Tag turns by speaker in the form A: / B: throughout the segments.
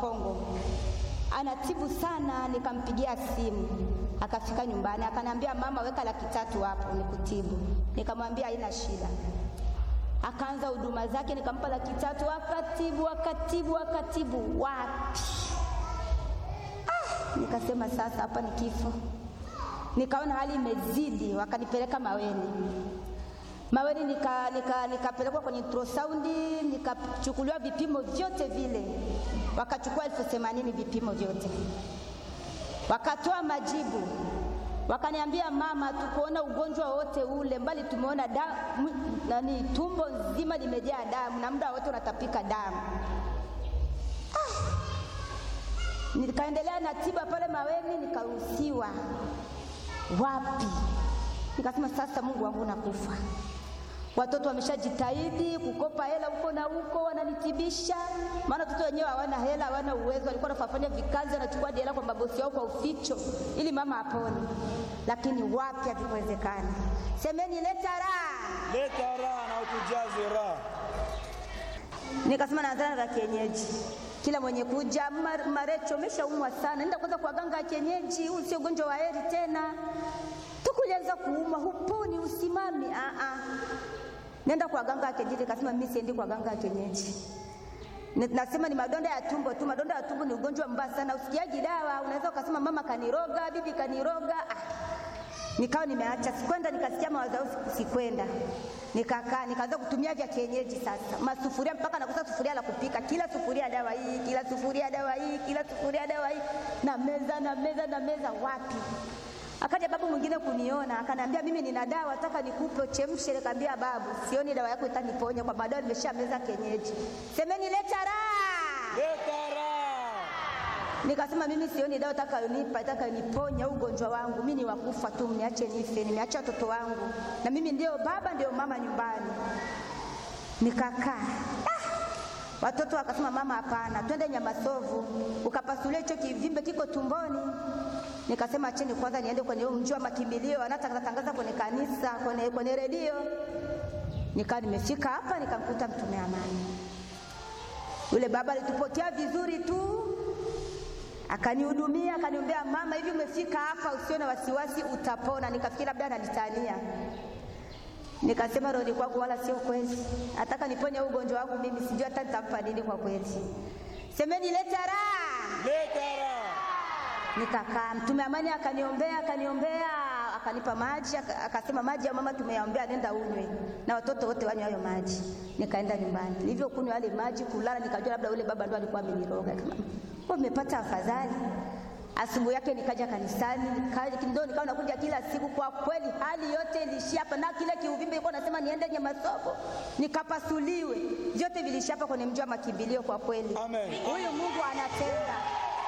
A: Kongo, anatibu sana. Nikampigia simu, akafika nyumbani, akaniambia mama, weka laki tatu hapo nikutibu. Nikamwambia haina shida. Akaanza huduma zake, nikampa laki tatu, akatibu akatibu akatibu. Wapi! Ah, nikasema sasa hapa ni kifo. Nikaona hali imezidi, wakanipeleka Maweni. Maweni nika, nika, nikapelekwa kwenye ultrasound, nikachukuliwa vipimo vyote vile, wakachukua elfu themanini vipimo vyote, wakatoa majibu, wakaniambia mama, tukuona ugonjwa wote ule, mbali tumeona damu, nani, tumbo nzima limejaa damu na muda wote unatapika damu. Ah, nikaendelea na tiba pale Maweni, nikaruhusiwa. Wapi? Nikasema sasa, Mungu wangu, nakufa Watoto wameshajitahidi kukopa hela huko na huko, wananitibisha. Maana watoto wenyewe hawana hela, hawana uwezo, walikuwa wanafanya vikazi, wanachukua hela kwa mabosi yao kwa uficho, ili mama apone. Lakini wapi, havikuwezekana. Semeni leta raha,
B: leta raha na utujaze raha.
A: Nikasema naanzana na kienyeji, kila mwenye kuja Marecho, umeshaumwa sana, nenda kwanza kwa ganga ya kienyeji, huu sio ugonjwa wa heri tena. Tukulianza kuuma, huponi, usimami. Ah ah nenda kwa ganga ya kienyeji. Nikasema mimi siendi kwa ganga ya kienyeji, nasema ni madonda ya tumbo tu. Madonda ya tumbo ni ugonjwa mbaya sana, usikiaji dawa. Unaweza ukasema mama kaniroga, bibi kaniroga. Ah, nikawa nimeacha, sikwenda. Nikasikia mawazo yangu, sikwenda. Nikakaa nikaanza kutumia vya kienyeji sasa, masufuria mpaka nakosa sufuria la kupika, kila sufuria dawa hii, kila sufuria dawa hii, kila sufuria dawa hii, na meza na meza na meza, wapi Akaja babu mwingine kuniona akaniambia, mimi nina dawa nataka nikupe uchemshe. Nikamwambia babu, sioni dawa yako itaniponya kwa baadaye, nimesha meza kienyeji. Semeni leta raha,
B: leta raha.
A: Nikasema mimi sioni dawa itakayonipa itakayoniponya ugonjwa wangu, mimi ni wakufa tu, mniache nife. Nimeacha watoto wangu na mimi ndio baba ndio mama nyumbani. Nikakaa Watoto wakasema mama, hapana, twende Nyamasovu ukapasulia hicho kivimbe kiko tumboni. Nikasema acheni kwanza niende kwenye mji wa makimbilio, anatangaza kwenye kanisa, kwenye, kwenye redio. Nikawa nimefika hapa nikamkuta mtume amani. Yule baba alitupotea vizuri tu, akanihudumia, akaniombea, mama, hivi umefika hapa, usio na wasiwasi, utapona. Nikafikiri labda ananitania Nikasema roho kwangu, wala sio kweli, nataka niponye ugonjwa wangu mimi, sijui hata nitampa nini kwa kweli. Semeni leta raha,
B: leta raha.
A: Nikakaa, mtume amani akaniombea, akaniombea, akanipa maji, akasema maji ya mama tumeyaombea, nenda unywe na watoto wote wanywe hayo maji. Nikaenda nyumbani, nilivyokunywa yale maji, kulala, nikajua labda ule baba ndo alikuwa ameniroga. Kama kwa nimepata afadhali Asubuhi yake nikaja kanisani, ndio nikawa nakuja kila siku. Kwa kweli hali yote ilishia hapa, na kile kiuvimbe ilikuwa nasema niende Nyamasobo nikapasuliwe, vyote vilishia hapa kwenye mji wa makimbilio. Kwa kweli
B: Amen.
A: Huyu Mungu anatenda.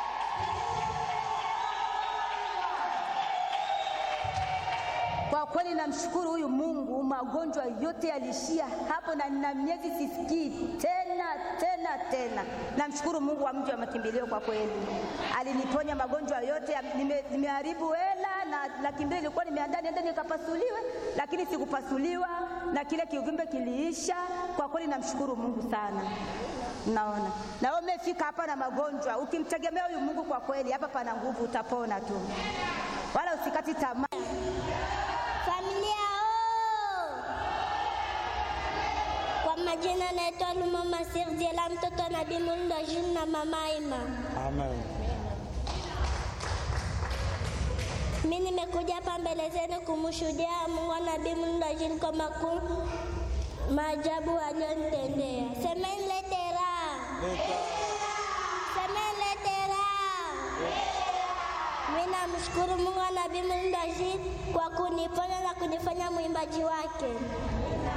A: Kwa kweli namshukuru huyu Mungu, magonjwa yote yalishia hapo, na nina miezi sisikii tena tena tena. Namshukuru Mungu wa mji wa makimbilio, kwa kweli aliniponya magonjwa yote. Nime, nimeharibu hela na laki mbili ilikuwa nimeandaa niende nikapasuliwe, lakini sikupasuliwa na kile kiuvimbe kiliisha. Kwa kweli namshukuru Mungu sana. Naona na wewe umefika hapa na magonjwa, ukimtegemea huyu Mungu, kwa kweli hapa pana nguvu, utapona tu, wala usikati tamaa.
C: Familia oo, kwa majina naitwa Lumama Sirdiela, mtoto wa Nabii Mulndo June na mama Ima.
B: Amen.
C: Mimi nimekuja hapa mbele zenu kumshuhudia Mungu wa Nabii Mulndo June kwa makuu maajabu aliyonitendea. Semeni lete raha, semeni lete raha. Mimi namshukuru Mungu wa Nabii Mulndo June kwa kuniponya na kunifanya mwimbaji wake.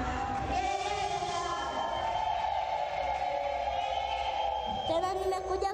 C: Tena nimekuja